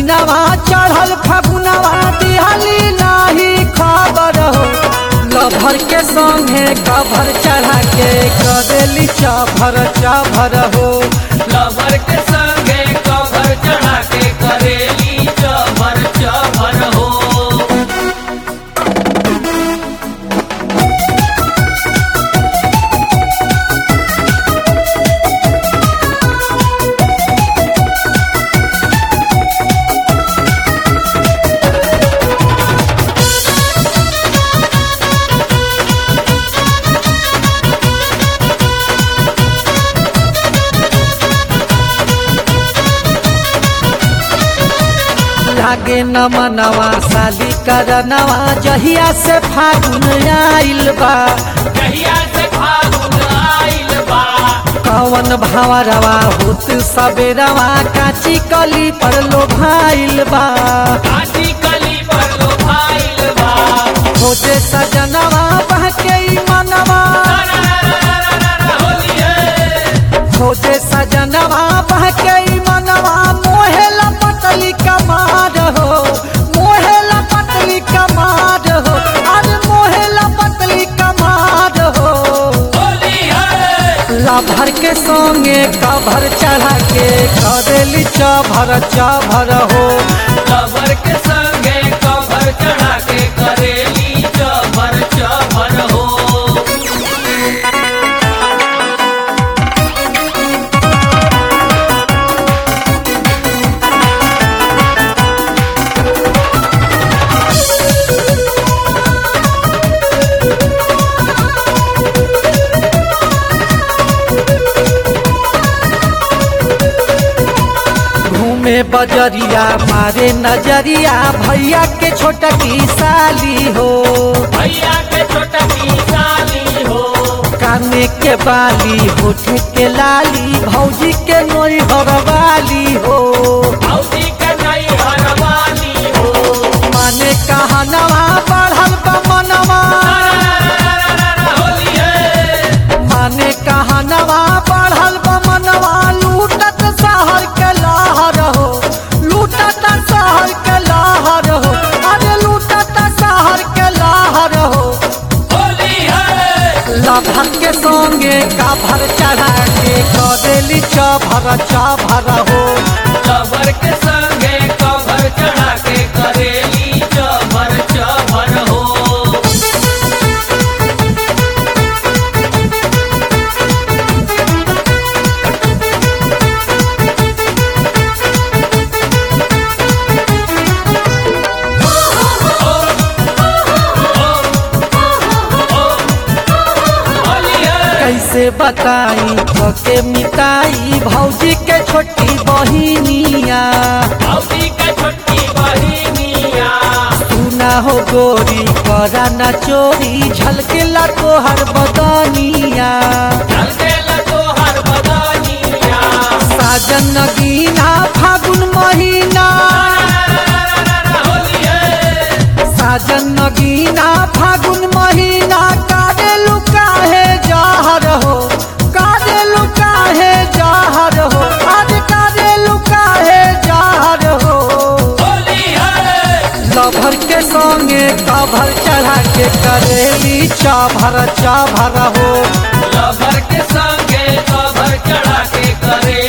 दिनवा चढ़ल फगुनवा दिहली नाही खबर हो लभर के संगे कभर चढ़ा के करेली चभर चभर हो लवर के संगे कवर चढ़ा के करेली चभर चभर हो लागे न मनवा साली करनवा जहिया से फागुन आइल बा कहिया से फागुन आइल बा कवन भावरवा होत सबेरवा काची कली पर लोभाइल बा काटी कली पर लो भाइल बा खोजे सजनवा बहके ई मनवा होली है खोजे सजनवा बहके ई मनवा मोहे लपटली कमार हो मोहे लपटली कमार हो अरे मोहे लपटली कमार हो होली है लभर के संगे कभर चढ़ा के करेली चभर चभर हो लवर के संगे कवर चढ़ा के करेली चभर चभर हो घूमे बजरिया मारे नजरिया भैया के छोटकी साली हो भैया के छोटा की साली हो काने के बाली होठे के लाली भौजी के नोई हरवाली हो भौजी के नई हरवाली हो माने कहनवा बढ़ल बा मनवा होली है माने कहनवा बढ़ल बा मनवा लूटत शहर के लहर हो लूटत शहर के लहर हो अरे लूटत शहर के लहर हो होली है लभर के संगे काभर चढ़ा के करेली चभर चभर हो लवर के संगे कवर चढ़ा के करेली चभर चभर हो होली है कैसे बताई के मिताई भौजी के छोटी बहिनिया भौजी के छोटकी बहिनिया सुना हो गोरी करा न चोरी झलकेला तोहर बदनिया चल गेल तोहर बदनिया साजन नगीना फागुन महीना होली है साजन नगीना फागुन महीना काटे लुकाहे जहर हो काटे लुकाहे जहर हो आज काटे लुकाहे जहर हो होली है लभर के संगे कभर चढ़ा के करेली चभर चभर हो लवर के संगे कवर चढ़ा के करे